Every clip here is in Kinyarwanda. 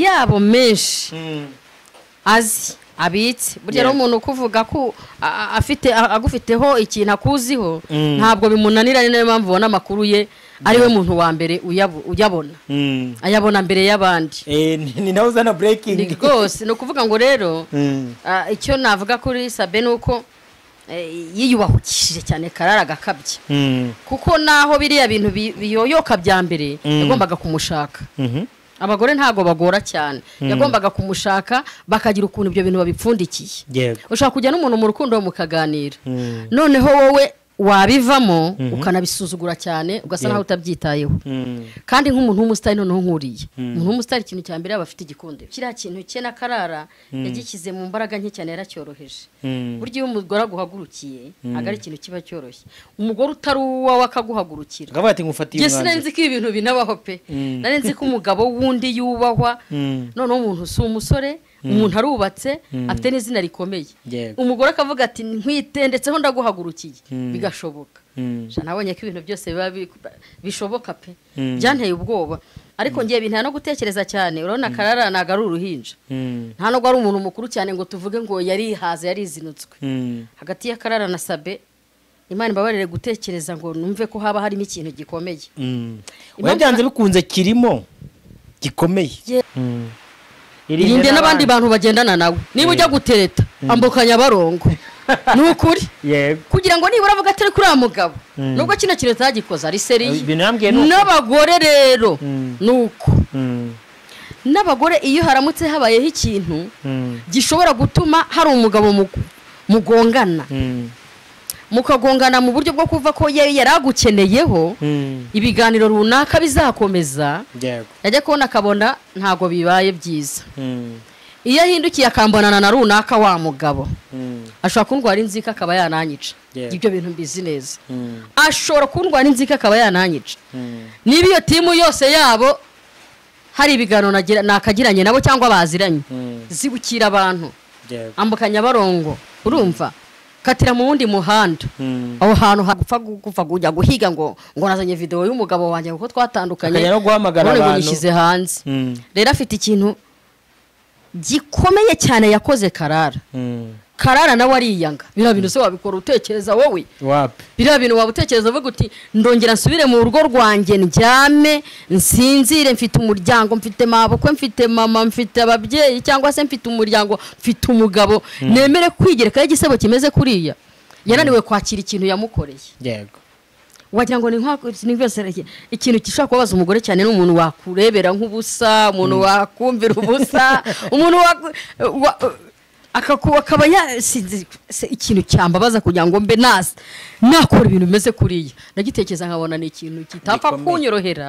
yabo menshi azi abitse burya rero Yeah. umuntu ukuvuga ko a- a- afite a- agufiteho ikintu akuziho ntabwo bimunanira ni nayo mpamvu ubona amakuru ye ari we muntu wa mbere uyabu- uyabona Mm. ayabona mbere y'abandi Eh, ni- ni nawe uzana ni breaking rwose ni ukuvuga ngo rero Mm. ah, icyo navuga kuri sabe ni uko eh, yiyubahukishije cyane karara agakabya Mm. kuko naho biriya bintu bi- biyoyoka bya mbere yagombaga kumushaka Mhm. abagore ntabwo bagora cyane yagombaga kumushaka bakagira ukuntu ibyo bintu babipfundikiye yego ushobora kujya n'umuntu mu rukundo mukaganira Mm. noneho wowe wabivamo ukanabisuzugura cyane ugasa naho utabyitayeho Mm. kandi nk'umuntu w'umusitari noneho nkuriye umuntu w'umusitari ikintu cya mbere yaba afite igikundiro kiriya kintu cye n'akarara yagishyize mu mbaraga nke cyane yaracyoroheje Mm. burya iyo umugore aguhagurukiye ntabwo ari ikintu kiba cyoroshye umugore utari uwawe akaguhagurukira akavuga ati ngufatiye njye sinari umwanzuro nzi ko ibi bintu binabaho pe Mm. nari nzi ko umugabo wundi yubahwa Mm. noneho umuntu si umusore umuntu arubatse afite n'izina rikomeye Yego. umugore akavuga ati ndetseho ndaguhagurukiye Mm. bigashoboka Mm. Sha nabonye ko ibintu byose biba bi- bishoboka pe Mm. byanteye ubwoba ariko ngiye bintera no gutekereza cyane urabona karara ntabwo ari uruhinja Mm. nta nubwo ari umuntu mukuru cyane ngo tuvuge ngo yarihaze yarizinutswe Mm. hagati y'akarara na sabe imana imbabarire gutekereza ngo numve ko haba harimo ikintu gikomeye Mm. Impamvu- oya byanze bikunze kirimo gikomeye Ye- Mm. irinde n'abandi bantu bagendana nawe niba ujya gutereta ambukanya barongo ni ukuri yego kugira ngo nibura avuga atari kuri uriya mugabo Mm. nubwo kino kintu atagikoze ari seriye ibintu yambwiye ni uko. n'abagore rero Mm. ni uko Mm. n'abagore iyo haramutse habayeho ikintu Mm. gishobora gutuma hari umugabo mugu- mugongana Mm. mukagongana mu buryo bwo kuva ko ye- yari agukeneyeho Mm. ibiganiro runaka bizakomeza yego yajya kubona akabona ntabwo bibaye byiza Mm. iyo ahindukiye akambonana na runaka wa mugabo Mm. ashobora kundwara inzika akaba yananyica Yeah. ibyo bintu mbizi neza Mm. ashobora kundwara inzika akaba yananyica Mm. niba iyo timu yose yabo hari ibiganiro nagira- nakagiranye nabo cyangwa baziranye Mm. zibukira abantu yego ambuka nyabarongo urumva katira mu wundi muhanda Mm. aho hantu hagupfa gu- gupfa kujya guhiga ngo ngo nazanye videwo y'umugabo wanjye kuko twatandukanye Akajya no guhamagara none ngo abantu. nyishyize hanze Mm. rero afite ikintu gikomeye cyane yakoze karara Mm. karara nawe ariyanga biriya bintu se wabikora utekereza wowe wapi biriya bintu waba utekereza uvuga uti ndongera nsubire mu rugo rwanjye ndyame nsinzire mfite umuryango mfite mabukwe mfite mama mfite ababyeyi cyangwa se mfite umuryango mfite umugabo nemere kwigerekaho igisebo kimeze kuriya yananiwe kwakira ikintu yamukoreye yego wagira ngo ni nk'ako- ni byose rege- ikintu gishobora kubabaza umugore cyane ni umuntu wakurebera nk'ubusa umuntu wakumvira ubusa umuntu waku- wa- akaku- akaba ya- sinzi- se ikintu cyambabaza kugira ngo mbe nasa nakora ibintu bimeze kuriya nagitekereza nkabona ni ikintu kitapfa Gikomeye. kunyorohera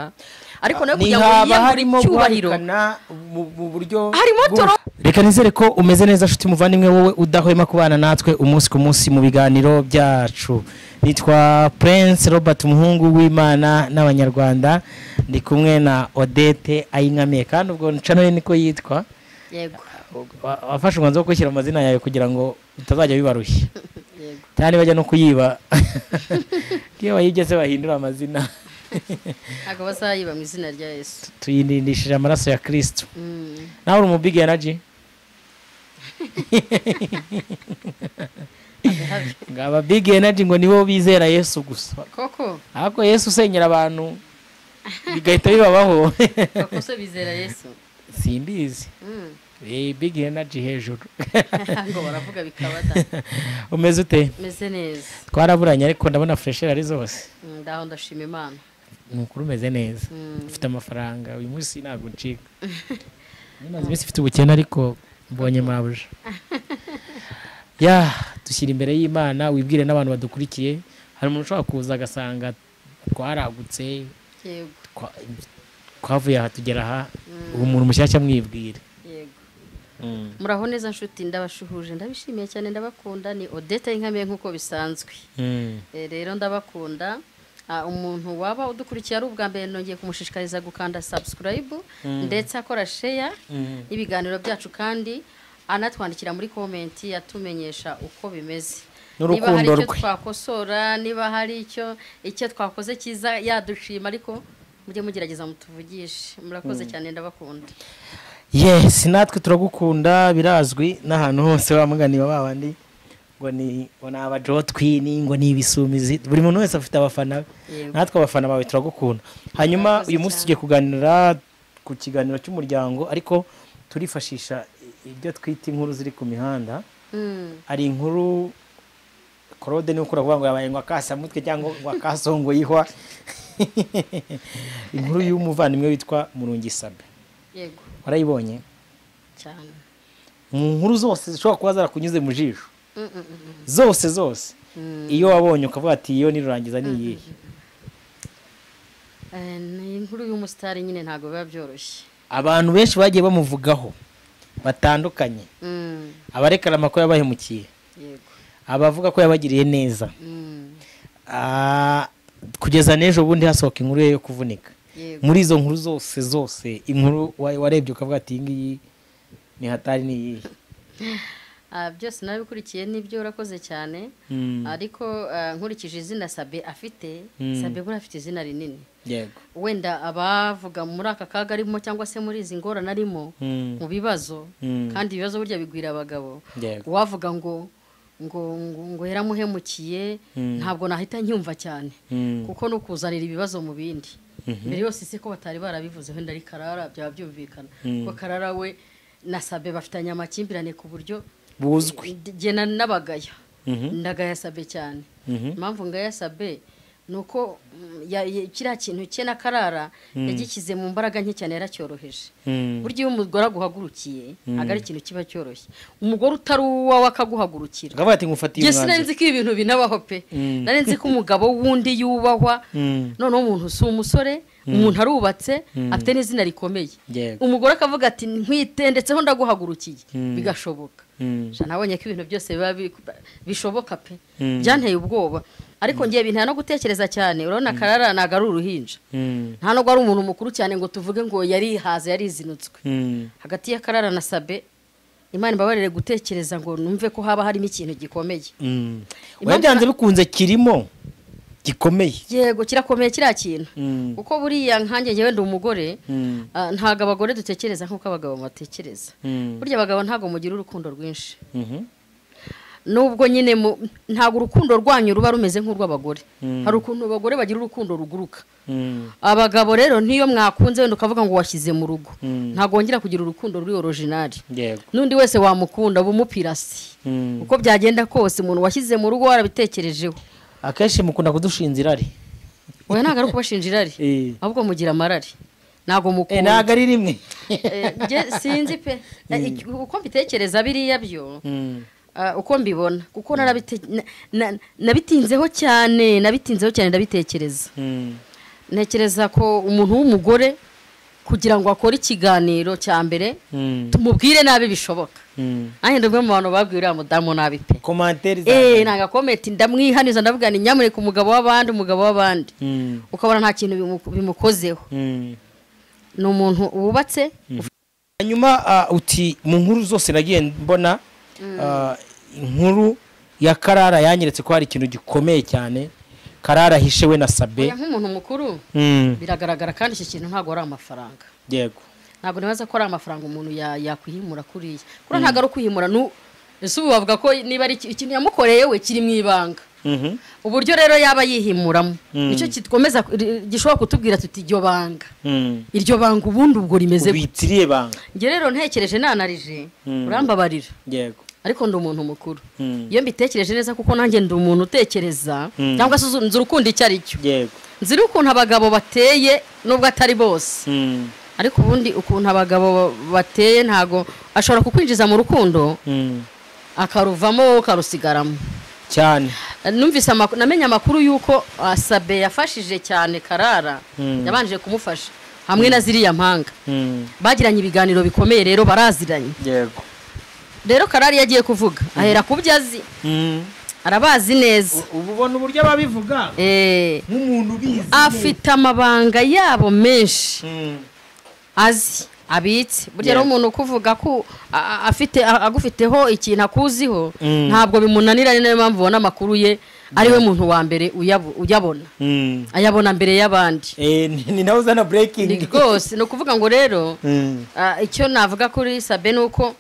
ariko nawe kugira ngo ntihaba harimo yiyemure icyubahiro guharikana mu mu buryo Harimo bw'u- toro- reka nizere ko umeze neza nshuti muvandimwe wowe udahwema kubana natwe umunsi ku munsi mu biganiro byacu nitwa prince robert umuhungu w'imana n'abanyarwanda ndi kumwe na odette ayinkamiye kandi ubwo ncano ye niko yitwa yego Wa- wafashe umwanzuro wo gushyira amazina yawe kugira ngo utazajya bibarushya yego cyane bajya no kuyiba iyo bayibye se bahindura amazina ntabwo bazayiba mu izina rya yesu tuyirindishije amaraso ya kirisitu Mm. nawe uri mu big energy ngaba big energy ngo nibo bizera yesu gusa koko ariko yesu usenyera abantu bigahita bibabaho koko se bizera yesu simbizi Mm. Eh, big energy hejuru ngo baravuga bikabada umeze ute meze neza twaraburanye ariko ndabona fresheri ari zose Mm, ndaho ndashima imana ni ukuri umeze neza Mm. ufite amafaranga uyu munsi ntabwo ncika namaze iminsi mfite ubukene ariko mbonye mabuja ya dushyira imbere y'imana wibwire n'abantu badukurikiye hari umuntu ushobora kuza agasanga twaragutse yego twa- twavuye aha tugera aha ubu umuntu mushyashya mwibwire yego muraho neza nshuti ndabashuhuje ndabishimiye cyane ndabakunda ni odeta y'inkamiye nk'uko bisanzwe Mm. Eh, rero ndabakunda Ah, umuntu waba udukurikiye ari ubwa mbere nongeye kumushishikariza gukanda subscribe ndetse akora share n'ibiganiro byacu kandi anatwandikira muri komenti atumenyesha uko bimeze niba hari N'urukundo icyo rwe. twakosora niba hari icyo icyo twakoze cyiza yadushima ariko mujye mugerageza mutuvugishe murakoze cyane ndabakunda yesi natwe turagukunda birazwi n'ahantu hose bamuganiye babandi ngo ni ngo ni abajotwini ngo ni ibisumizi buri muntu wese afite abafana be Yego. natwe abafana bawe turagukunda hanyuma Murakoze uyu munsi cyane. tugiye kuganira ku kiganiro cy'umuryango ariko turifashisha ibyo twita inkuru ziri ku mihanda Mm. hari inkuru korode niwe ukora kuvuga ngo yabaye ngo akasamutwe cyangwa ngo akasongoyihwa inkuru y'umuvandimwe witwa murungisabe yego warayibonye cyane mu nkuru zose zishobora kuba zarakunyuze mu jisho Mm, mm, mm, mm. zose zose Mm. iyo wabonye ukavuga ati iyo nirurangiza ni iyihe Eh, ni inkuru y'umusitari nyine ntabwo biba byoroshye abantu benshi bagiye bamuvugaho batandukanye Mm, abarekana amakuru yabahemukiye yego abavuga ko yabagiriye neza Mm, Ah, kugeza n'ejo bundi hasohoka inkuru ye yo kuvunika yego muri izo nkuru zose zose inkuru wa- warebye ukavuga ati iyi ngiyi ni hatari ni iyihe Ah, byose nabikurikiye n'ibyo urakoze cyane Mm, ariko ah, nkurikije izina sabe afite Mm. sabe buriya afite izina rinini yego wenda abavuga muri aka kaga arimo cyangwa se muri izi ngorane arimo Mm, mu bibazo Mm. kandi ibibazo burya bigwira abagabo yego uwavuga ngo ngo ngo ngo yaramuhemukiye Mm. ntabwo nahita nyumva cyane Mm, kuko ni ukuzanira ibibazo mu bindi Mhm. mbere yose si ko batari barabivuze wenda ari karara byaba byumvikana Mm. kuko karara we na sabe bafitanye amakimbirane ku buryo buzwi jye na- n'abagaya Mhm, ndagaya sabe cyane mhm, impamvu ngaya sabe ni uko mm, ya- ya- kiriya kintu cye na karara yagishyize mu mbaraga nke cyane yaracyoroheje mm, burya iyo umugore aguhagurukiye ntabwo ari ikintu kiba cyoroshye umugore utari uwawe akaguhagurukira ukavuga ati ngufatiye njye sinari umwanzuro nzi ko ibi bintu binabaho pe Mm. nari nzi ko umugabo w'undi yubahwa Mm, noneho umuntu si umusore umuntu arubatse Mm. afite n'izina rikomeye yego umugore akavuga ati nkwite ndetseho ndaguhagurukiye Mm. bigashoboka Mm, Sha nabonye ko ibintu byose biba bi- bishoboka pe Mm. byanteye ubwoba ariko ngiye bintera no gutekereza cyane urabona karara ntabwo ari uruhinja mm, nta nubwo ari umuntu mukuru cyane ngo tuvuge ngo yarihaze yarizinutswe mm, hagati ya karara na sabe imana imbabarire gutekereza ngo numve ko haba harimo ikintu gikomeye mm. Impamvu- oya byanze bikunze kirimo gikomeye yego kirakomeye kiriya kintu Mm, kuko buriya nkanjye njyewe ndi umugore mm, ah, ntabwo abagore dutekereza nk'uko abagabo batekereza mm, burya abagabo ntabwo mugira urukundo rwinshi mhm, nubwo nyine mu- ntabwo urukundo rwanyu ruba rumeze nk'urw'abagore Mm. hari ukuntu abagore bagira urukundo ruguruka mm, abagabo rero n'iyo mwakunze wenda ukavuga ngo washyize mu rugo Mm. ntabwo wongera kugira urukundo ruri orojinari yego n'undi wese wamukunda uba umupirasi Mm. uko byagenda kose umuntu washyize mu rugo warabitekerejeho akenshi mukunda kudushinza irari we ntabwo ari ukubashinja irari Eh. ahubwo mugira amarari ntabwo Eh, mukunda ntabwo ari rimwe Eh, njye sinzi pe Eh, iki- uko mbitekereza biriya byo Mm, ah, uko mbibona kuko narabite- na- na- nabitinzeho cyane nabitinzeho cyane ndabitekereza mm, ntekereza ko umuntu w'umugore kugira ngo akore ikiganiro cya mbere mm, tumubwire nabi bishoboka mm. nanjye ndi umwe mu bantu babwiye uriya mudamu nabi pe komantere eee za nagakometi ndamwihaniza ndavuga ni nyamuneka umugabo w'abandi umugabo w'abandi Mm, ukabona nta kintu bimu- bimukozeho mm. ni umuntu wubatse hanyuma ah, uti mu nkuru zose nagiye mbona ah, inkuru ya karara yanyeretse ko hari ikintu gikomeye cyane karara ahishe we na sabe oya nk'umuntu mukuru Mm, biragaragara kandi iki kintu ntabwo ari amafaranga yego ntabwo nibaza ko ari amafaranga umuntu ya- yakwihimura kuriya kuriya ntabwo ari ukwihimura nu ese ubu bavuga ko niba ari iki- ikintu yamukoreye we kiri mu ibanga Mhm, uburyo rero yaba yihimuramo Mm. nicyo kitwemeza ri- gishobora kutubwira tuti iryo banga mm. iryo banga ubundi ubwo rimeze gute?" ubitiriye banga njye rero ntekereje nanarije Mm. urambabarira yego ariko ndi umuntu mukuru Mm, iyo mbitekereje neza kuko nanjye ndi umuntu utekereza Mm. cyangwa se uzu- nzi urukundo icyo ari cyo yego nzi n'ukuntu abagabo bateye nubwo atari bose Mm, ariko ubundi ukuntu abagabo bateye ntago ashobora kukwinjiza mu rukundo mm. akaruvamo ukarusigaramo cyane numvise amakuru namenye amakuru y'uko ah, sabe yafashije cyane karara Mm. yabanje kumufasha hamwe na ziriya mpanga Mm, bagiranye ibiganiro bikomeye rero baraziranye yego rero karari yagiye kuvuga ahera ku byo azi Mm. arabazi neza U- ubu ubona uburyo ababivuga Eh, nk'umuntu ubizi afite amabanga yabo menshi Mm, azi abitse burya Yeah. rero umuntu ukuvuga ko a- a- afite a- agufiteho ikintu akuziho Mm. ntabwo bimunanira ni nayo mpamvu ubona amakuru ye ariwe muntu wa mbere uyabu- uyabona Mm. ayabona mbere y'abandi Eh, ni- ni nawe uzana ni breaking rwose ni ukuvuga ngo rero Mm. ah, icyo navuga kuri sabe ni uko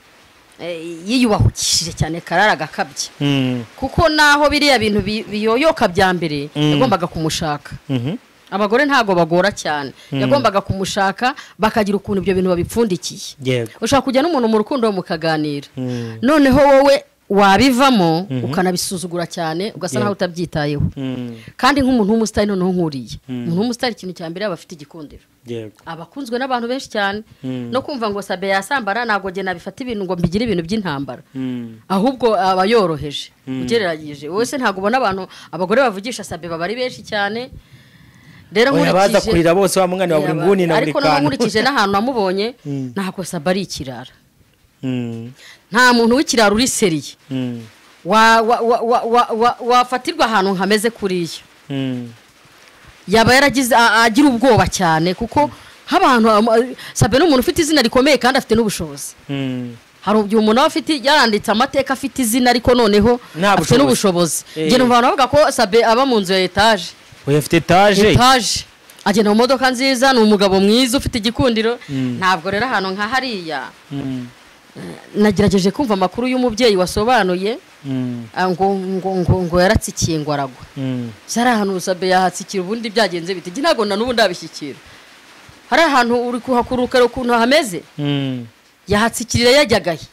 eh, yiyubahukishije cyane karara agakabye Mm. kuko naho biriya bintu bi- biyoyoka bya mbere Mm. yagombaga kumushaka Mhm. abagore ntabwo bagora cyane yagombaga kumushaka bakagira ukuntu ibyo bintu babipfundikiye yego ushobora kujya n'umuntu mu rukundo mukaganira Mm. noneho wowe wabivamo ukanabisuzugura cyane ugasa naho utabyitayeho Mm. kandi nk'umuntu w'umusitari noneho nkuriye Mm. umuntu w'umusitari ikintu cya mbere aba afite igikundiro yego abakunzwe n'abantu benshi cyane Mm. no kumva ngo sabe yasambara ntabwo njye nabifata ibintu ngo mbigire ibintu by'intambara Mm. ahubwo aba yoroheje ugereranyije wowe se ntabwo ubona abantu abagore bavugisha sabe baba ari benshi cyane rero Oya, baza kurira bose wa mwana wa buri Yaba- nguni na buri ariko naho kantu nkurikije n'ahantu namubonye Mm. ntabwo sabe ari ikirara Mm. nta muntu w'ikirara uri seriye Mm. wa- wa- wa- wa- wa- wa- wafatirwa ahantu hameze kuriya Mm. yaba yaragize a- agira ubwoba cyane kuko nk'abantu am- sabe ni umuntu ufite izina rikomeye kandi afite n'ubushobozi Mm. hari igihe umuntu aba afite yaranditse amateka afite izina ariko noneho Nta afite bushobozi. n'ubushobozi Eh. ngenda abantu bavuga ko sabe aba mu nzu ya etaje Oya, afite etaje etaje agenda mu modoka nziza ni umugabo mwiza ufite igikundiro ntabwo rero ahantu nka hariya Mm. nagerageje kumva amakuru y'umubyeyi wasobanuye Mm. ah, ngo ngo ngo ngo yaratsikiye ngo aragwa Mm. hari ahantu usabe yahatsikira ubundi byagenze bite Njye ntabwo na n'ubu ndabishyikira hari ahantu uri kuhakurukara ukuntu hameze Mm. yahatsikirira yajyaga he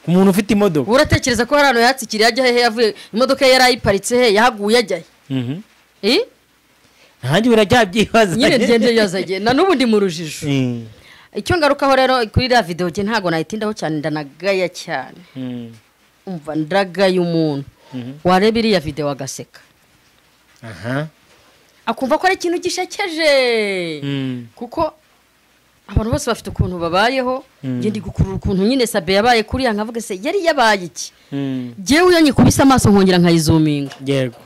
umuntu ufite imodoka ubu uratekereza ko hari ahantu yahatsikiriye ajya hehe yavuye imodoka ye yari ayiparitse he yahaguye ajya Mhm. he Eh? nkanjye birajya byibaza nyine ngende yazagiye na n'ubu ndi mu rujijo Mm. icyo ngarukaho rero kuri iriya videwo njye ntabwo nayitindaho cyane ndanagaya cyane Mm. umva ndagaya umuntu Mhm. wareba iriya videwo agaseka aha akumva ko ari ikintu gishekeje Mm. kuko abantu bose bafite ukuntu babayeho Mm. njye ndi gukurura ukuntu nyine sabe yabaye kuriya nkavuga se yari yabaye iki Mm. njyewe iyo nyikubise amaso nkongera nkayizuminga yego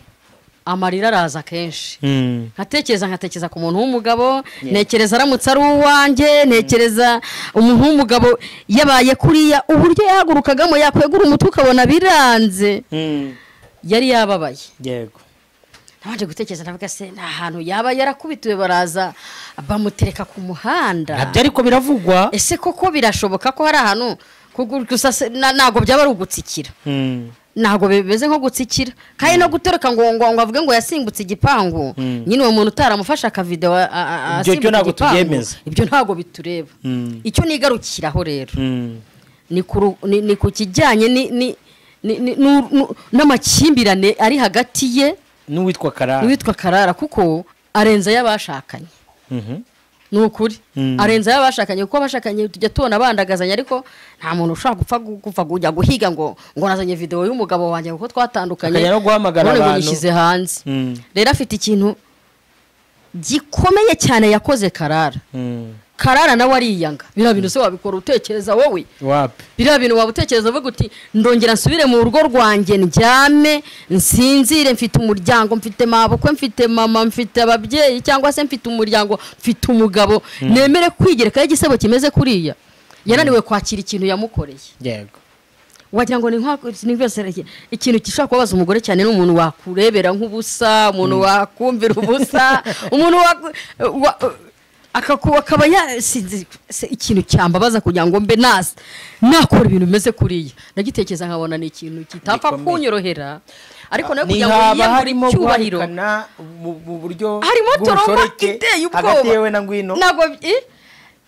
amarira araza kenshi Mm. nkatekereza nkatekereza ku muntu w'umugabo ntekereza aramutse ari uwanjye ntekereza umuntu w'umugabo yabaye kuriya uburyo yahagurukagamo yakwegura umutwe ukabona biranze Mm. yari yababaye yego nabanje gutekereza ndavuga se ni ahantu yaba yarakubitiwe baraza bamutereka ku muhanda nabyo ariko biravugwa ese koko birashoboka ko hari ahantu kugu- gusa se- na- ntabwo byaba ari ugutsikira Mm. ntabwo bimeze nko gutsikira kandi no gutereka ngo ngo ngo avuge ngo yasimbutse igipangu Mm. nyine uwo muntu utaramufashe akavidewo a- a- a- Ibyo- asimbutse ibyo ntabwo igipangu, tubyemeza. ibyo ntabwo bitureba Mm. icyo nigarukiraho rero Mm. ni ku ru- ni- ni ku kijyanye ni- ni- ni- ni- n'u- n'u- n'amakimbirane ari hagati ye n'uwitwa karara n'uwitwa karara kuko arenza ay'abashakanye Mhm. ni ukuri Mm. arenza y'abashakanye kuko abashakanye tujya tubona bandagazanya ariko nta muntu ushobora gupfa gu- gupfa kujya guhiga ngo ngo nazanye videwo y'umugabo wanjye kuko twatandukanye Akajya no guhamagara none ngo abantu. nyishyize hanze Mm. rero afite ikintu gikomeye cyane yakoze karara Mm. karara nawe ariyanga biriya bintu se wabikora utekereza wowe wapi biriya bintu waba utekereza uvuga uti ndongera nsubire mu rugo rwanjye ndyame nsinzire mfite umuryango mfite mabukwe mfite mama mfite ababyeyi cyangwa se mfite umuryango mfite umugabo nemere kwigerekaho igisebo kimeze kuriya yananiwe kwakira ikintu yamukoreye yego wagira ngo ni nk'ibisereke ikintu gishobora kubabaza umugore cyane ni umuntu wakurebera nk'ubusa umuntu wakumvira ubusa umuntu waku- wa- akaku- akaba yasinze se ikintu cyambabaza kugira ngo mbe naza nakora ibintu bimeze kuriya ndagitekereza nkabona ni ikintu kitapfa Gikomeye. kunyorohera ariko nawe ni kugira ngo haba yiyambure harimo icyubahiro guharikana mu mu buryo harimo toroma bw'ubushoreke iteye ubwoba hagati yewe na ngwino ntabwo i- we we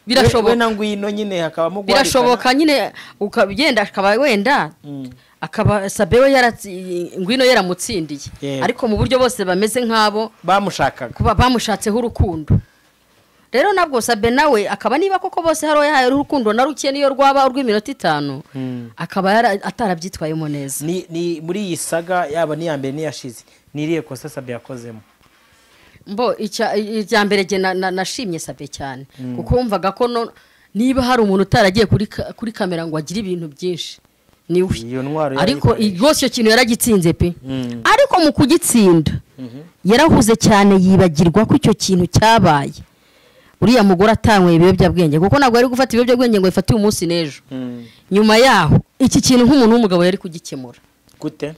birashoboka na ngwino nyine hakabamo guharikana birashoboka nyine ukagenda akaba wenda Mm. akaba sabe we yaratsi- ngwino yaramutsindiye Yeah. ariko mu buryo bose bameze nk'abo bamushakaga kuba bamushatseho urukundo rero nabwo sabe nawe akaba niba koko bose hari uwo yahaye urukundo na ruke niyo rwaba urw'iminota itanu Mm. akaba yara- atarabyitwayemo neza ni ni muri iyi saga yaba n'iya mbere n'iyashize ni irihe kosa sabe yakozemo mbo icya- irya mbere jye na- na- nashimye sabe cyane kuko wumvaga ko no- niba hari umuntu utaragiye kuri ka- kuri kamera ngo agire ibintu byinshi niwe iyo ntwaro ariko i- yarayikoresha. rwose icyo kintu yaragitsinze pe Mm. ariko mu kugitsinda yarahuze cyane yibagirwa ko icyo kintu cyabaye uriya mugore atanyweye ibiyobyabwenge kuko ntabwo yari gufata ibiyobyabwenge ngo bifate uyu munsi n'ejo Mm. nyuma yaho iki kintu nk'umuntu w'umugabo yari kugikemura gute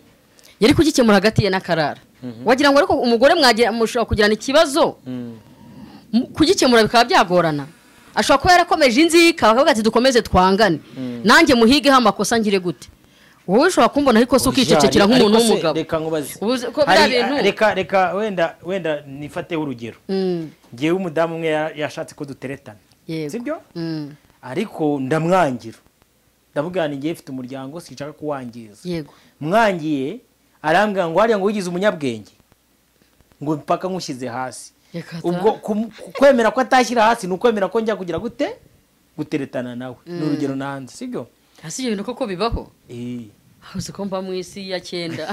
yari kugikemura hagati ye n'akarara wagira ngo ariko umugore mwagira mushobora kugirana ikibazo mu- kugikemura bikaba byagorana ashobora kuba yarakomeje inzika bakavuga ati dukomeze twangane nanjye muhigeho amakosa ngire gute wowe ushobora kumbona ariko si ukicecekera nk'umuntu Ariko se, w'umugabo reka nkubaze Ubu uzi ko bya Hari- bintu- reka reka wenda wenda nifateho urugero Mm, ngewe umudamu umwe ya- yashatse ko duteretana Yego. sibyo mm, ariko ndamwangira ndavuga ni ngewe mfite umuryango sinshaka kuwangiza yego mwangiye arambwira ngo hariya ngo wigize umunyabwenge ngo mpaka nkushyize hasi Reka ta. ubwo kum- kwemera ko atashyira hasi ni ukwemera ko njya kugira gute guteretana nawe ni urugero nanze sibyo hasi ibyo bintu koko bibaho Eh. Ah, uzi ko mba mu isi ya cyenda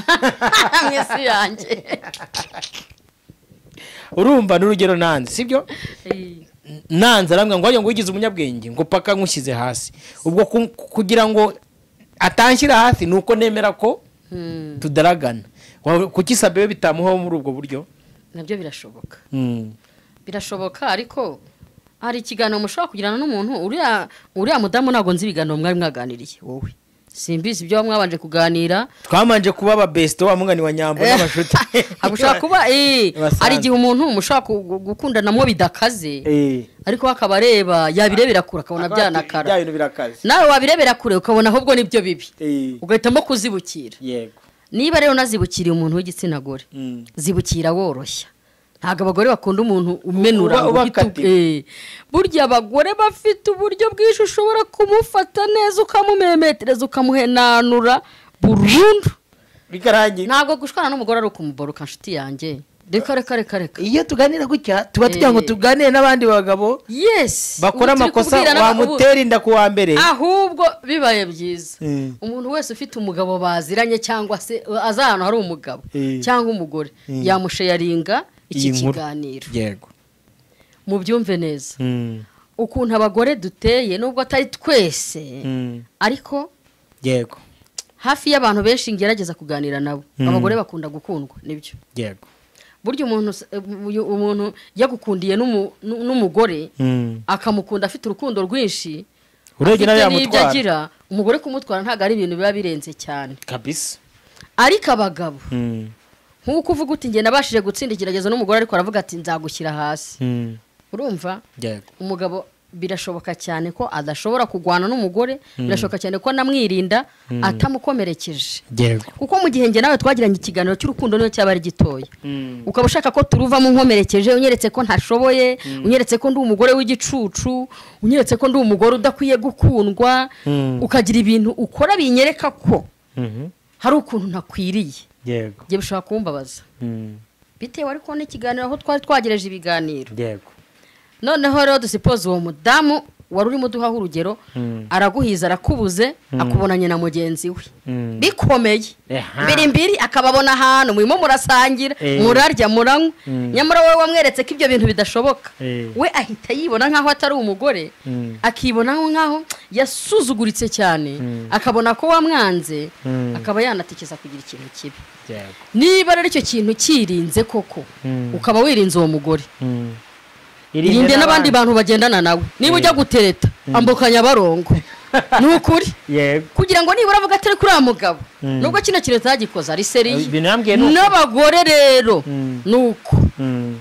mu isi yanjye urumva ni urugero nanze sibyo N- nanze arambwira ngo hariya ngo wigize umunyabwenge ngo paka nkushyize hasi ubwo ku- kugira ngo atanshyira hasi ni uko nemera ko Mm, tudaragana Wa- kuki sabewe bitamuhaho muri ubwo buryo nabyo birashoboka Mm. birashoboka ariko hari ikiganiro mushobora kugirana n'umuntu uriya uriya mudamu ntabwo nzi ibiganiro mwari mwaganiriye wowe simbizi ibyo mwabanje kuganira twamanje kuba ababesite wa mungani wa nyambo n'abashuti Ahubwo ushobora kuba eh, Basanzwe. hari igihe umuntu mushobora ku- gu- gukundana mo bidakaze Eh. ariko we akaba areba yabirebera kure akabona bya byanakara bintu birakaze nawe wabirebera kure ukabona ahubwo nibyo bibi Eh, ugahitamo kuzibukira yego niba rero unazibukiriye umuntu w'igitsina gore Mm. zibukira woroshya ntabwo abagore bakunda umuntu umenura Uba- ngo uba uhite u- akatiwe. eh. burya abagore bafite uburyo bwinshi ushobora kumufata neza ukamumemetereza ukamuhenanura burundu bikarangira ntabwo gushwana n'umugore ari ukumuboruka nshuti yanjye reka reka reka reka iyo tuganira gutya tuba tugira ngo Eh. tuganire n'abandi bagabo yesi bakora ubu turi amakosa kubwirana- wamutera inda ku wa mbere ubu- ahubwo bibaye byiza Eh. umuntu wese ufite umugabo baziranye cyangwa se azi ahantu hari umugabo Eh. cyangwa umugore Eh. yamusheyaringa iki Iyi nkuru. kiganiro yego mubyumve neza Mm. ukuntu abagore duteye nubwo atari twese Mm. ariko yego hafi y'abantu benshi ngerageza kuganira nabo Mm. abagore bakunda gukundwa nibyo yego burya umuntu s- uyu- umuntu yagukundiye n'umu- n'u- n'umugore Mm. akamukunda afite urukundo rwinshi Urebye nawe afite n'ibyo yamutwara. agira umugore kumutwara ntabwo ari ibintu biba birenze cyane kabisa ariko abagabo Mm. nk'uko uvuga uti njye nabashije gutsinda ikigeragezo n'umugore ariko aravuga ati nzagushyira hasi Mm. urumva yego umugabo birashoboka cyane ko adashobora kurwana n'umugore birashoboka cyane ko anamwirinda atamukomerekeje yego kuko mu gihe njye nawe twagiranye ikiganiro cy'urukundo niyo cyaba ari gitoya Mm. ukaba ushaka ko turuvamo nkomerekeje unyeretse ko ntashoboye unyeretse ko ndi umugore w'igicucu unyeretse ko ndi umugore udakwiye gukundwa Mm. ukagira ibintu ukora binyereka ko Mhm. hari ukuntu ntakwiriye yego njye bishobora kumbabaza Mm. bitewe ariko n'ikiganiro aho twari twagereje ibiganiro yego noneho rero dusipoze uwo mudamu wari urimo uduhaho urugero Mm. araguhiza arakubuze akubonanye na mugenzi we Mm. bikomeye Eha. mbiri mbiri akababona ahantu murimo murasangira Eh. murarya muranywa Mm. nyamara wowe wamweretse ko ibyo bintu bidashoboka Eh. we ahita yibona nk'aho atari umugore Mm. akibona nk'aho yasuzuguritse cyane Mm. akabona ko wamwanze Mm. akaba yanatekereza kugira ikintu kibi yego niba rero icyo kintu cyirinze koko Mm. ukaba wirinze uwo mugore Mm. irinde n'abandi bantu bagendana nawe niba ujya gutereta ambukanya barongo ni ukuri yego kugira ngo nibura avuga atari kuri uriya mugabo Mm. nubwo kino kintu utagikoze ari seriye Ibintu yambwiye ni uko. n'abagore rero Mm. ni uko Mm.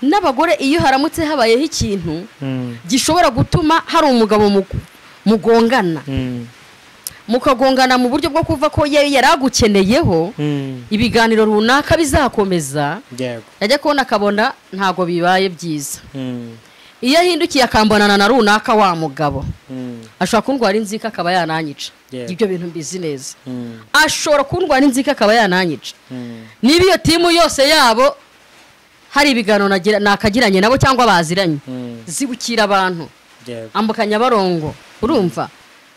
n'abagore iyo haramutse habayeho ikintu Mm. gishobora gutuma hari umugabo mugu- mugongana Mm. mukagongana mu buryo bwo kuva ko ye- yari agukeneyeho Mm. ibiganiro runaka bizakomeza yego yajya kubona akabona ntabwo bibaye byiza Mm. iyo ahindukiye akambonana na runaka wa mugabo Mm. ashobora kundwara inzika akaba yananyica Yego. ibyo bintu mbizi neza Mm. ashobora kundwara inzika akaba yananyica Mm. niba iyo timu yose yabo hari ibiganiro nagira- nakagiranye nabo cyangwa baziranye Mm. zibukira abantu yego ambuka nyabarongo urumva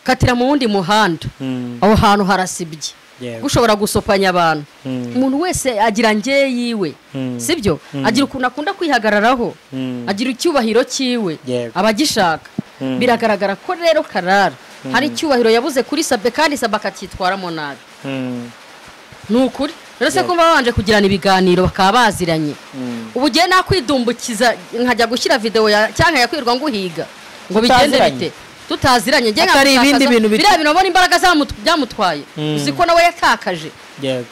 katira mu wundi muhanda Mm. aho hantu harasibye yego ushobora gusopanya abantu Mm. umuntu wese agira nge yiwe Mm. sibyo agira ukuntu akunda kwihagararaho Mm. agira icyubahiro cyiwe Yego. abagishaka Mm. biragaragara ko rero karara hari icyubahiro yabuze kuri sabe kandi sabe akacyitwaramo nabi Mm. ni ukuri rero se Yego. kumva babanje kugirana ibiganiro bakaba baziranye Mm. ubu ugiye nakwidumbukiza nkajya gushyira videwo ya cyangwa yakwirwa nguhiga ngo bigende Tutaziranye. bite tutaziranye njye Atari nkagutakaza- ibindi bintu bit- biriya bintu ubona imbaraga zamu- byamutwaye Mm. uzi ko nawe yatakaje yego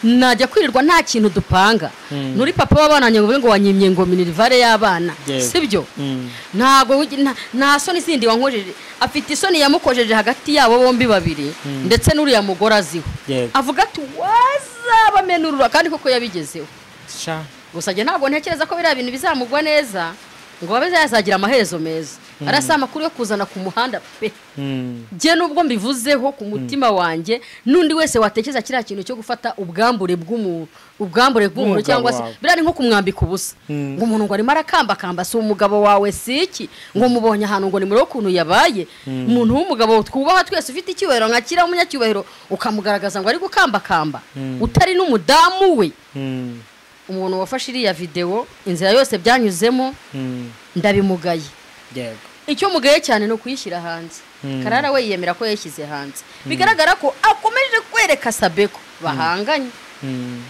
najya kwirirwa nta kintu dupanga nuri papa w'abana wanjye ngo uvuge ngo wanyimye ngo minirivare y'abana Yego. sibyo Mm. ntabwo wigi- nta- nta soni zindi wankojeje afite isoni yamukojeje hagati yabo bombi babiri ndetse n'uriya mugore aziho Yego. avuga ati wazabamenurura kandi koko yabigezeho Sha. gusa njye ntabwo ntekereza ko biriya bintu bizamugwa neza ngo abe yazagira amaherezo meza arasa amakuru yo kuzana ku muhanda pe Mm. njye nubwo mbivuzeho ku mutima wanjye n'undi wese watekereza kiriya kintu cyo gufata ubwambure bw'umuntu ubwambure bw'umuntu Bw'umugabo cyangwa se wawe. biriya ni nko kumwambika ubusa Mm. ngo umuntu ngo arimo arakambakamba si umugabo wawe si iki ngo mubonye ahantu ngo nimurebe ukuntu yabaye umuntu w'umugabo twubaha twese ufite icyubahiro nka kiriya umunyacyubahiro ukamugaragaza ngo ari gukambakamba utari n'umudamu we Mm. umuntu wafashe iriya videwo inzira yose byanyuzemo Mm. ndabimugaye Yego. icyo mugaye cyane ni ukuyishyira hanze Mm. karara we yemera ko yayishyize hanze bigaragara ko akomeje kwereka sabeko bahanganye Mm.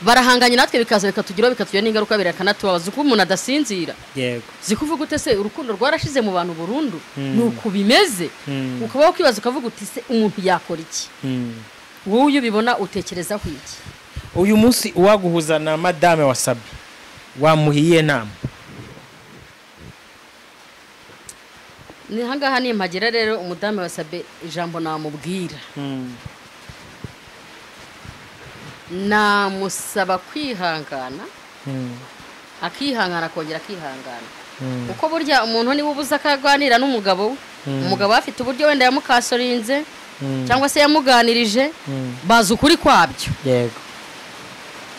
barahanganye natwe bikaza bikatugiraho bikatugira n'ingaruka birakanatubabaza uko umuntu adasinzira Yego. zikuvuga ute se urukundo rwarashize mu bantu burundu Mm. ni uku bimeze Mm. ukabaho ukibaza ukavuga uti se umuntu yakora iki Mm. wowe iyo ubibona utekerezaho iki uyu munsi uwaguhuza na madame wasabye wamuhiye inama ni ahangaha nimpagera rero umudamu wasabye ijambo namubwira namusaba kwihangana akihangana akongera akihangana kuko burya umuntu niwe ubuza akaganira n'umugabo we umugabo we afite uburyo wenda yamukasorinze cyangwa se yamuganirije bazi ukuri kwabyo yego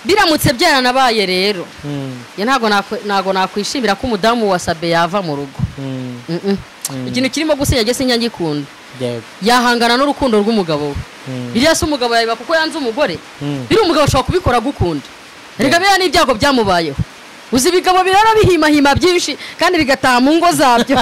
biramutse byaranabaye rero njye ntabwo nakwe- ntabwo nakwishimira ko umudamu wa sabe yava mu rugo Mm-mm. ikintu kirimo gusinya gese njya ngikunda yego yahangana n'urukundo rw'umugabo we biriya si umugabo yabiba kuko yanze umugore Mm. biriya umugabo ashobora kubikora agukunda reka biriya n'ibyago byamubayeho uzi ibigabo birara bihimahima byinshi kandi bigataha mu ngo zabyo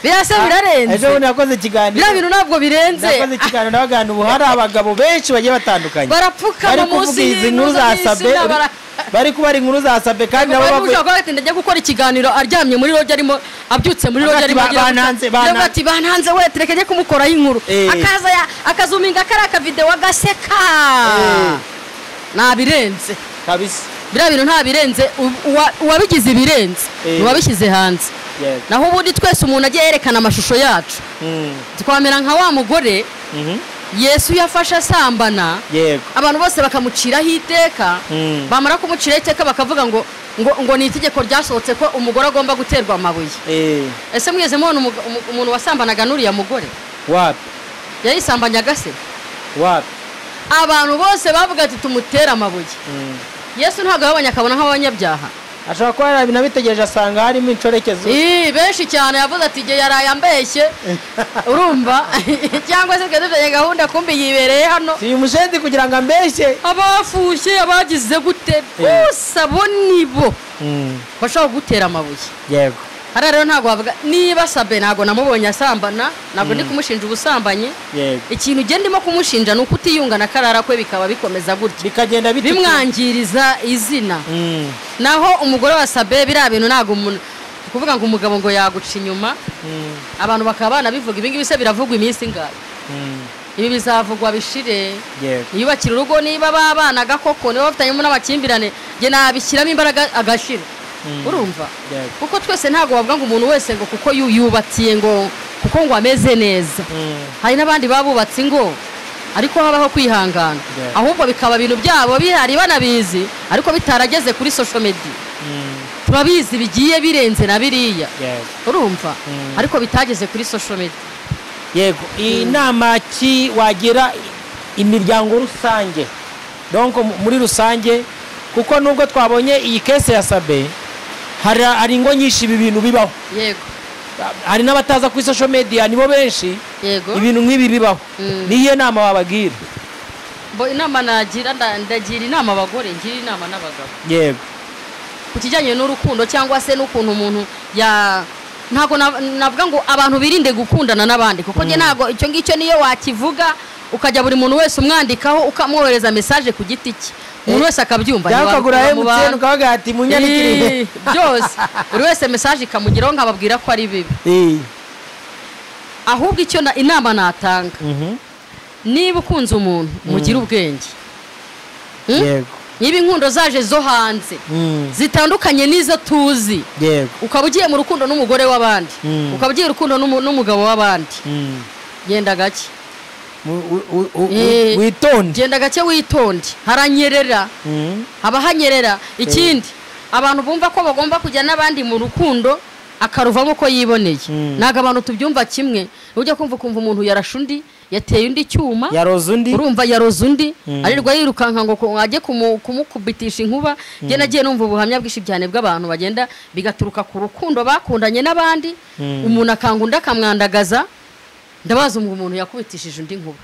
biriya se birarenze ejo bundi nakoze ikiganiro biriya bintu ntabwo birenze nakoze ikiganiro n'abagana ubu hari abagabo benshi bagiye batandukanye barapfukama bari munsi kuvuga izi nkuru y'intuza za sabe y'izina bara bari kubara inkuru za sabe kandi nabo bari bavuga gushaka ko ati ndajya gukora ikiganiro aryamye muri roge arimo abyutse muri roge Bati, arimo ba- agira- bananze, bananze. Bati, bananze we tureke njye kumukoraho inkuru Eh. akaza ya- akazuminga kariya akavidewo agaseka Eh. nabirenze kabisa biriya bintu nta birenze u- uwa- uwabigize ibirenze Eh. ni uwabishyize hanze yego naho ubundi twese umuntu agiye yerekana amashusho yacu Mm. twamera nka wa mugore Mhm. yesu yafashe asambana yego abantu bose bakamuciraho iteka Mm. bamara kumuciraho iteka bakavuga ngo ngo ngo ni itegeko ryasohotse ko umugore agomba guterwa amabuye Eh, ese mwigeze mubona umuga- umu- umuntu wasambanaga n'uriya mugore wapi yayisambanyaga se wapi abantu bose bavuga ati tumutere amabuye Mm. yesu ntabwo yabonye akabona nk'abanyabyaha ashobora kuba yarabinategereje asanga harimo incorekezo Ii, benshi cyane yavuze ati igihe yaraye ambeshye urumva cyangwa se twari dufitanye gahunda kumbi yibereye hano si uyu mushenzi kugira ngo ambeshye abafushye abagize gute Eh. bose abo nibo bashobora kugutera amabuye yego hariya rero ntabwo wavuga niba sabe ntabwo namubonye asambana ntabwo ndi kumushinja ubusambanyi yego ikintu ugenda ndimo kumushinja ni uko utiyunga na karara kwe bikaba bikomeza gutya bikagenda bitukura. bimwangiriza izina Mm. naho umugore wa sabe biriya bintu ntabwo umuntu ni ukuvuga ngo umugabo ngo yaguca inyuma Mm. abantu bakaba banabivuga ibingibi se biravugwa iminsi ingahe Mm. ibi bizavugwa bishire yego yubakira urugo niba babanaga koko niba bafitanyemo n'amakimbirane njye nabishyiramo imbaraga agashira Mm. urumva yego kuko twese ntabwo wavuga ngo umuntu wese ngo kuko yu- yubatiye ngo kuko ngo ameze neza Mm. hari n'abandi babubatse ingo ariko habaho kwihangana Yeah. ahubwo bikaba ibintu byabo bihari banabizi ariko bitarageze kuri social media Mm. turabizi bigiye birenze na biriya yego urumva Mm. ariko bitageze kuri social media yego iyi nama ki wagira imiryango rusange donc mu- muri rusange kuko nubwo twabonye iyi kese ya sabe hari hari ingo nyinshi ibi bintu bibaho yego hari n'abataza kuri social media nibo benshi yego ibintu nk'ibi bibaho Mm. niyo nama wabagira Bo inama nagira nda- ndagira inama abagore ngira inama n'abagabo yego ku kijyanye n'urukundo cyangwa se n'ukuntu umuntu ya ntabwo na- navuga ngo abantu birinde gukundana n'abandi kuko njye ntabwo icyo ngicyo niyo wakivuga ukajya buri muntu wese umwandikaho ukamwohereza mesaje ku giti cye umuntu wese akabyumva byakagura ntiwabikura mu emutiyeni bantu. ukavuga ati munyandikire Ii, byose buri wese mesaje ikamugeraho nkababwira ko ari bibi Ii. ahubwo icyo na- inama natanga Mhm. niba ukunze umuntu mugire ubwenge yego niba inkundo zaje zo hanze Mm, zitandukanye n'izo tuzi yego ukaba ugiye mu rukundo n'umugore w'abandi Mm. ukaba ugiye mu rukundo n'umu- n'umugabo w'abandi Mm. genda gake U- u- u- u- Eh. witonde genda gake witonde haranyerera Mm, haba hanyerera ikindi abantu bumva ko bagomba kujya n'abandi mu rukundo akaruvamo ko yiboneye Mm. ntabwo abantu tubyumva kimwe ujya kumva ukumva umuntu yarashe undi yateye undi icyuma yaroze undi urumva yaroze undi Mm. arirwa yirukanka ngo ku- ajye kumu- kumukubitisha inkuba njye nagiye numva ubuhamya bwinshi cyane bw'abantu bagenda bigaturuka ku rukundo bakundanye n'abandi Mm. umuntu akanga undi akamwandagaza ndabaza ngo umuntu yakubitishije undi nkuba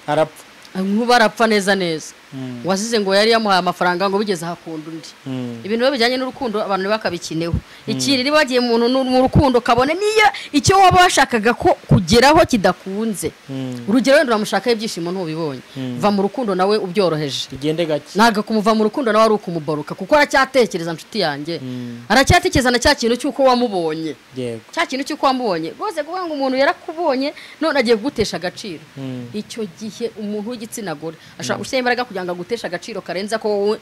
arapfa inkuba arapfa neza neza Mm. wazize ngo yari yamuhaye amafaranga ngo bigeze hakunda undi Mm. ibintu biba bijyanye n'urukundo abantu bakabikeneho ikindi niba wagiye mu nu- mu rukundo kabone niyo icyo waba washakaga ko kugeraho kidakunze Mm. urugero wenda uramushakaho ibyishimo ntubibonye Mm. va mu rukundo nawe ubyoroheje tugende gake ntabwo kumuva mu rukundo nawe ari ukumubaruka kuko aracyatekereza inshuti yanjye Mm. aracyatekereza na cya kintu cy'uko wamubonye yego cya kintu cy'uko wamubonye rwose kuvuga ngo umuntu yarakubonye none agiye kugutesha agaciro Mm. icyo gihe umuntu w'igitsina gore ashobora gushyira imbaraga kugira ngo aguteshe agaciro karenze ko wowe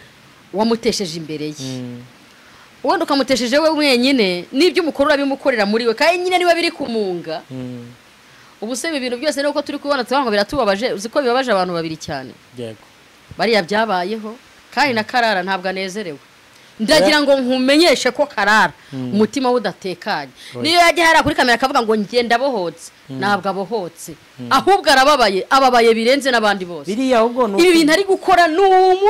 wamutesheje imbere ye Mm. wenda ukamutesheje we wenyine n'ibyo umukorera bimukorera muri we kandi nyine niba biri kumunga Mm. ubu se ibi bintu byose nuko turi kubibona tubona ngo biratubabaje uzi ko bibabaje abantu babiri cyane yego bariya byabayeho kandi na karara ntabwo anezerewe ndagira ngo nkumenyeshe ko karara umutima we udatekanye niyo yajya hariya kuri kamera akavuga ngo ngenda abohotse ntabwo abohotse ahubwo arababaye ababaye birenze n'abandi bose biriya ahubwo ni ibi uku- bintu ari gukora ni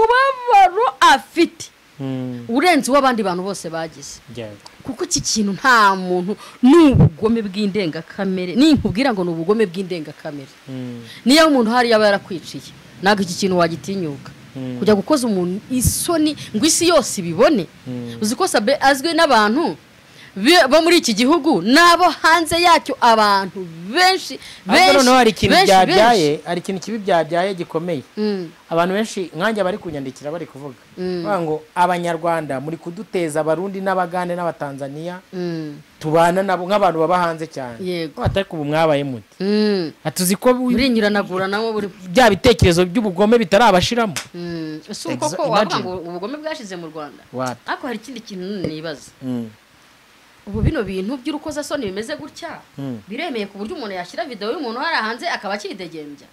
umubabaro afite Mm. urenze uw'abandi bantu bose bagize yego kuko iki kintu nta muntu ni ubugome bw'indengakamere ninkubwira ngo ni ubugome bw'indengakamere Mm. niyo umuntu hari yaba yarakwiciye ntabwo iki kintu wagitinyuka Mm. kujya gukoza umuntu isoni ngo isi yose ibibone uzi ko sabe azwi n'abantu bi- bo muri iki gihugu n'abo hanze yacyo abantu benshi ariko noneho hari ikintu benshi, byabyaye hari ikintu kibi byabyaye gikomeye benshi. Mm, abantu benshi nkanjye bari kunyandikira bari kuvuga Mm. bavuga ngo abanyarwanda muri kuduteza abarundi n'abagande n'abatanzania mm, tubana nabo nk'abantu baba hanze cyane Yego. atari ubu mwabaye muti mm. atuzi ko wi- murinyuranagura nawe buri bya bitekerezo by'ubugome bitarabashiramo Mm, si uko Exa- ko wavuga imagine. ngo ubugome bwashize mu rwanda Wapi? ariko hari ikindi kintu nibaza Mm. ubu bino bintu by'urukozasoni bimeze gutya Mm. biremeye ku buryo umuntu yashyira videwo y'umuntu hari hanze akaba akidegembya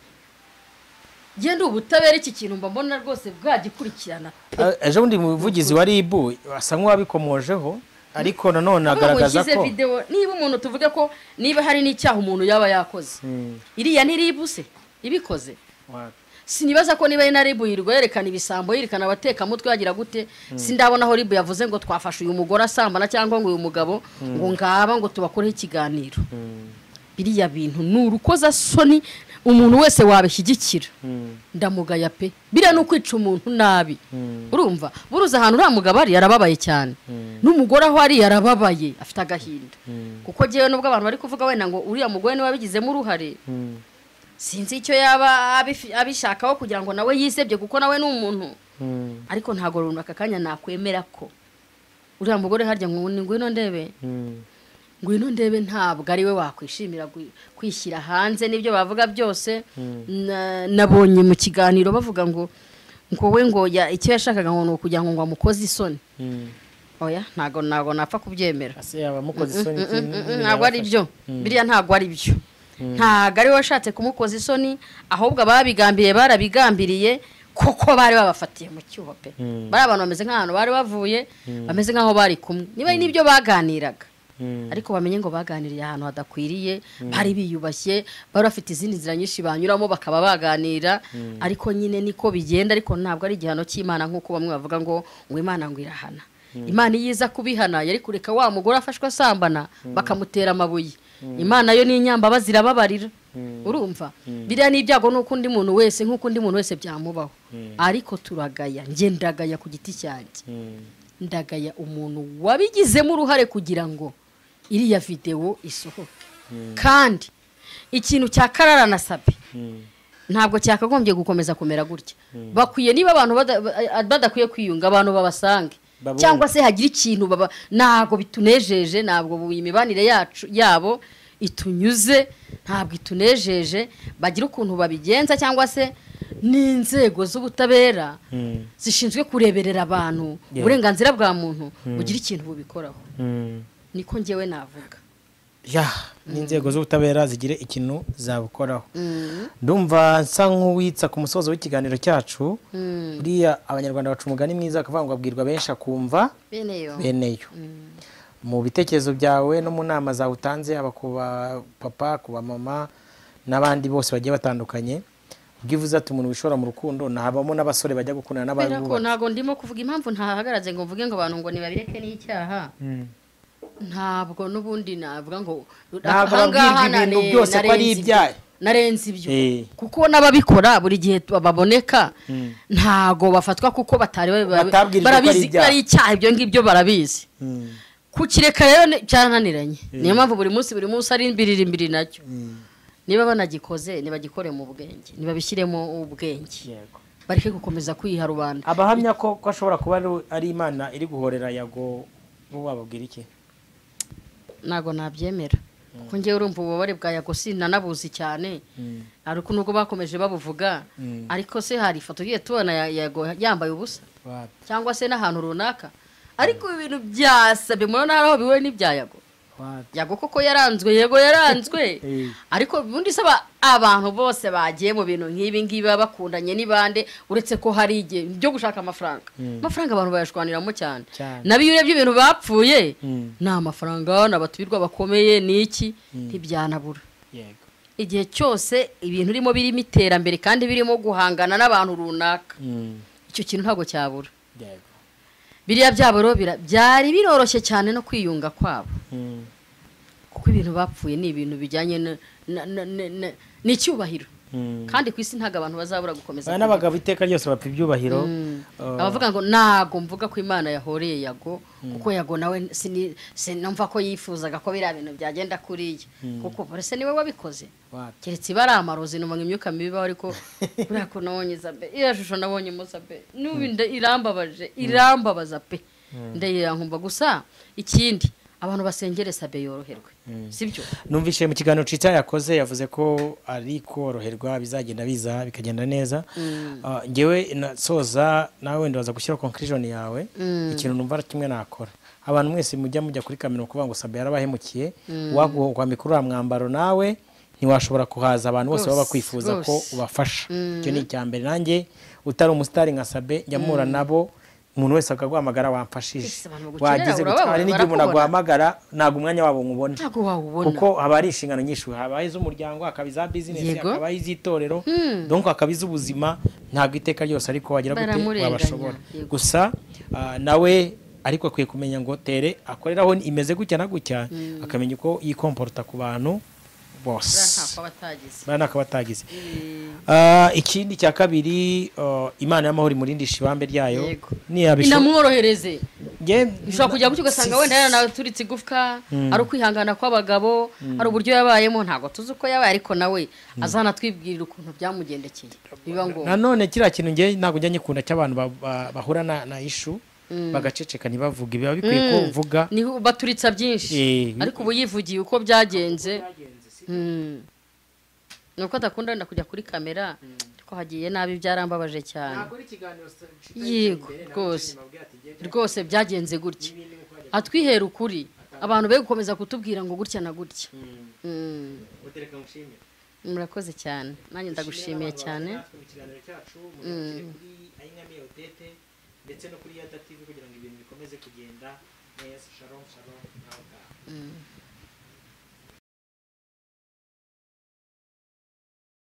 genda ubutabera iki kintu mba mbona rwose bwagikurikirana Eh, ejo bundi umuvugizi wa rib asa nk'uwabikomojeho ariko nanone agaragaza ushyize ko videwo niba umuntu tuvuge ko niba hari n'icyaha umuntu yaba yakoze Mm. iriya ntiribuse ibikoze Wapi? sinibaza ko niba ari na ribu yirirwa yerekana ibisambo yerekana abatekamutwe yagira gute sindabona aho ribu yavuze ngo twafashe uyu mugore asambana cyangwa ngo uyu mugabo ngo ngaba ngo tubakoreho ikiganiro Mm. biriya bintu ni urukozasoni umuntu wese wabishyigikira Mm. ndamugaya pe biriya ni ukwica umuntu nabi Mm. urumva buruze ahantu uriya mugabo ari yarababaye cyane Mm. n'umugore aho ari yarababaye afite agahinda Mm. kuko ngewe nubwo abantu bari kuvuga wenda ngo uriya mugore niwe wabigizemo uruhare Mm. sinzi icyo yaba abifi- abishakaho kugira ngo nawe yisebye kuko nawe ni umuntu Mm. ariko ntabwo runaka kanya nakwemera ko uriya mugore harya ngo ni ngwino ndebe Mm. ngwino ndebe ntabwo ari we wakwishimira gwi- kwishyira hanze n'ibyo bavuga byose Na- nabonye mu kiganiro bavuga ngo ngo we ngo ya- icyo yashakaga ngo ni ukugira ngo ngo amukoze isoni Mm. oya ntabwo ntabwo napfa kubyemera ase yaba amukoze isoni Mm, mm, mm, iki- ntabwo ari byo biriya ntabwo ari byo ntabwo ari we washatse kumukoza isoni ahubwo ababigambiriye barabigambiriye kuko bari babafatiye mu cyuho pe Mm. bari abantu bameze nk'ahantu bari bavuye bameze nk'aho bari kumwe niba ari n'ibyo baganiraga Mm. ariko bamenye ngo baganiriye ahantu hadakwiriye bari biyubashye bari bafite izindi nzira nyinshi banyuramo bakaba baganira ariko nyine niko bigenda ariko ntabwo ari igihano cy'imana nk'uko bamwe bavuga ngo ngo imana ngo irahana imana iyo iza kubihana yari kureka wa mugore afashwe asambana bakamutera amabuye imana yo ni inyambaba zirababarira urumva biriya ni ibyago n'uko undi muntu wese nk'uko undi muntu wese byamubaho ariko turagaya njye ndagaya ku giti cyanjye Mm. ndagaya umuntu wabigizemo uruhare kugira ngo iriya videwo isohoke kandi ikintu cya karara na sabe Mm. ntabwo cyakagombye gukomeza kumera gutya bakwiye niba abantu bada- ba- badakwiye kwiyunga abantu babasange Babone. cyangwa se hagira ikintu baba ntabwo bitunejeje ntabwo bu- imibanire yacu yabo itunyuze ntabwo itunejeje bagira ukuntu babigenza cyangwa se n'inzego z'ubutabera Mm. zishinzwe kureberera abantu Yeah. uburenganzira bwa muntu bugira ikintu bubikoraho Mm. niko njyewe navuga ya n'inzego z'ubutabera zigire ikintu zabukoraho Mm. ndumva nsa nk'uwitsa ku musozo w'ikiganiro cyacu Mm. buriya abanyarwanda baca umugani mwiza akavuga ngo abwirwa benshi akumva bene yo bene yo mu bitekerezo byawe no mu nama zawe utanze haba ku bapapa ku bamama n'abandi bose bagiye batandukanye ubwo ivuze ati umuntu wishora mu rukundo ntabamo n'abasore bajya gukundana kubera ko n'abandi ntabwo ndimo kuvuga impamvu ntahagaratse ngo mvuge ngo abantu ngo nibabireke n'icyaha ntabwo n'ubundi navuga ngo Ntabwo aha ngaha babwirwa ibintu nare- byose ko ari narenze ibyo. ibyaha. narenze ibyo Eh. kuko n'ababikora buri gihe tu- baboneka Mm. ntabwo bafatwa kuko batari babi- babi- Batabwirijwe ko ari barabizi ko ibyaha. ari icyaha ibyo ngibyo barabizi kukireka rero ni- byarananiranye niyo mpamvu buri munsi buri munsi ari imbiriri imbiri nacyo niba banagikoze nibagikore mu bwenge nibabishyiremo ubwenge Yego. bareke gukomeza kwiha rubanda abahamya ko ko ashobora kuba ari- ari imana iri guhorera yago bo wababwira iki ntabwo nabyemera kuko ngewe urumva ububabare bwa yago sinanabuzi cyane ariko nubwo bakomeje babuvuga Mm. ariko se hari ifoto ugiye tubona ya- yago yambaye ubusa Wapi? cyangwa se n'ahantu runaka ariko ibintu byasabye murabona hari aho bihuye n'ibya yago Wapi? yago koko yaranzwe yego yaranzwe Eh. ariko ubundi se aba- abantu bose bagiye mu bintu nk'ibi ngibi baba bakundanye n'ibande uretse ko hari igihe byo gushaka amafaranga amafaranga abantu bayashwaniramo cyane Cyane. n'abiyure by'ibintu bapfuye Mm. ni amafaranga ni abatumirwa bakomeye ni iki ntibyanabura Yego. igihe cyose ibintu urimo birimo iterambere kandi birimo guhangana n'abantu runaka Mm. icyo kintu ntabwo cyabura Yego. biriya byaboro bira- byari biroroshye cyane no kwiyunga kwabo Mm. kuko ibintu bapfuye ni ibintu bijyanye na- na- na- na- na- n'icyubahiro Mm. kandi ku isi ntabwo abantu bazabura gukomeza Aba kubaho. n'abagabo iteka ryose bapfa ibyubahiro Mm. Uh, abavuga ngo ntago mvuga ko imana yahoreye yago kuko yago nawe sini- sinumva ko yifuzaga ko biriya bintu byagenda kuriya kuko ese niwe wabikoze wapi? keretse iba ari amarozi numva imyuka mibi ibaho ariko buriya ko nabonye iza pe iriya shusho nabonye muza pe n'ubu inda irambabaje irambabaza pe ndayirankumva gusa ikindi abantu basengere sabe yoroherwe sibyo numvise mu kiganiro cica yakoze yavuze ko ari koroherwa bizagenda biza bikagenda neza Ah, ngewe na- soza nawe wenda waza gushyira conclusion yawe ikintu numva ari kimwe nakora abantu mwese mujya mujya kuri kamera kuvuga ngo sabe yarabahemukiye waguhwa mikuru uriya mwambaro nawe ntiwashobora kuhaza abantu bose baba Rwose, bakwifuza ko rwose. ubafasha icyo ni icya mbere nanjye utari umusitari nka sabe njya mpura nabo umuntu wese akaguhamagara wamfashije Ese abantu bagukenera, wageze urababona, gutwara n'igihe umuntu barakubona. aguhamagara ntabwo umwanya wabo nywubona ntabwo wawubona kuko haba hari inshingano nyinshi haba iz'umuryango hakaba iza bizinesi Yego. hakaba iz'itorero donc hakaba iz'ubuzima ntabwo iteka ryose ariko wagira gute Baramurenganya, wabashobora yego. gusa ah, nawe ariko akwiye kumenya ngo tere akoreraho imeze gutya na gutya akamenya uko yikomporota ku bantu bose ntako batagize buriya ntako batagize Ah, ikindi cya kabiri ah, imana y'amahoro imurindisha ibambe ryayo Yego. niyabisho inamworohereze Nge- ushobora kujya gutyo ugasanga wenda yaraturitse igufwa ari ukwihangana kw'abagabo ari uburyo yabayemo ntabwo tuzi uko yabaye ariko nawe azana twibwirira ukuntu byamugendekeye biba ngombwa nanone kiriya kintu ngewe ntabwo njya nyikunda cy'abantu ba- ba- bahura na, na ishu bagaceceka ntibavuge biba bikwiye ko uvuga niho baturitsa byinshi Eh, ariko ubu yivugiye uko byagenze Mm. ni uko adakunda wenda kujya kuri kamera ariko hagiye nabi byarambabaje cyane yego rwose rwose byagenze gutya atwihera ukuri abantu be gukomeza kutubwira ngo gutya na gutya Mm. murakoze cyane nanjye ndagushimiye cyane ndetse no kuri yada tv kugira ngo ibintu bikomeze kugenda neza shalom shalom nawe